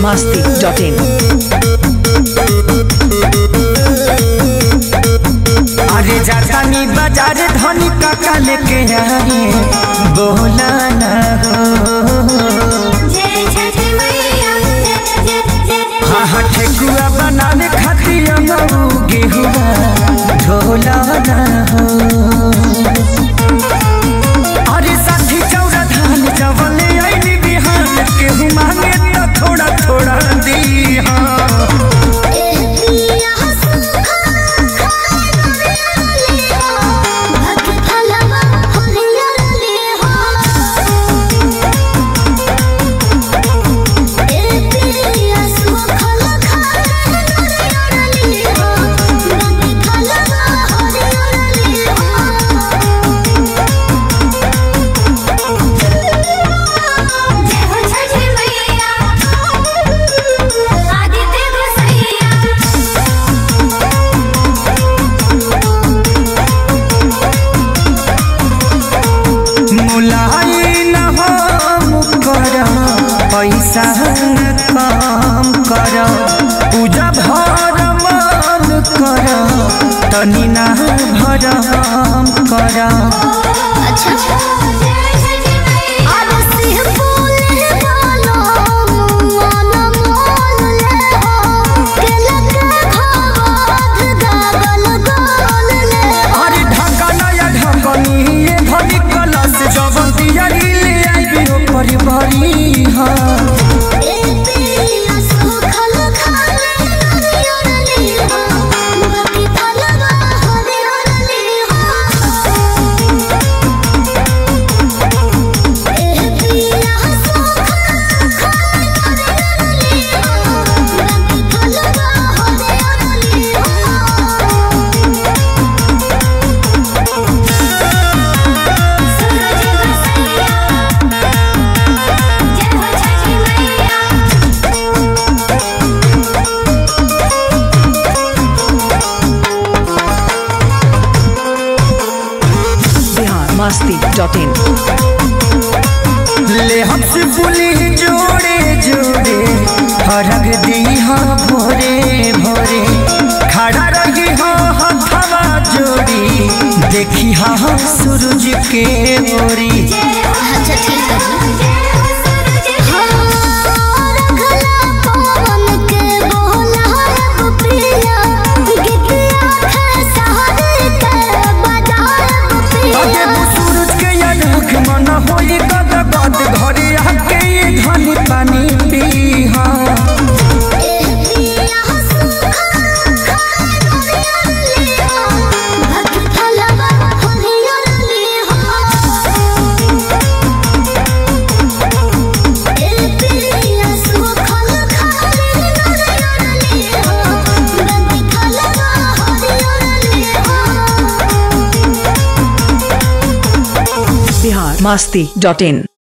masti.in. अरे जातानी बाजार धनी काका लेके आए बोला ना हो हाँ हाँ ठेकुआ बनाने खातिर मऊ गेहुआ ढोला ना हो अरे साठी चौरा धान जवले आईनी बिहान केहू मांगे तो थोड़ा थोड़ा दी हाँ मुलाई न हो कर पैसा न काम कर पूजा भर मन कर तनी ना भरम कर अरे ढका या ढकनी ये भरी कलश जवन दियारी ले आइबी हो परिवारी हाँ Bihar masti.in. ले हमसे बोली जोड़े जोड़े हरग दी हाँ भोरे भोरे खड़ा रही हाँ हथवा जोड़ी देखी हाँ सूरज के ओरी अच्छा ठीक है जी हाँ रखला पवन के बोला पिया गिद्दिया खसारे के बजाए अगे पिया वो सूरज के या ढक मन होई गद गद घरे आके ये धनी पानी पी हाँ Bihar masti.in.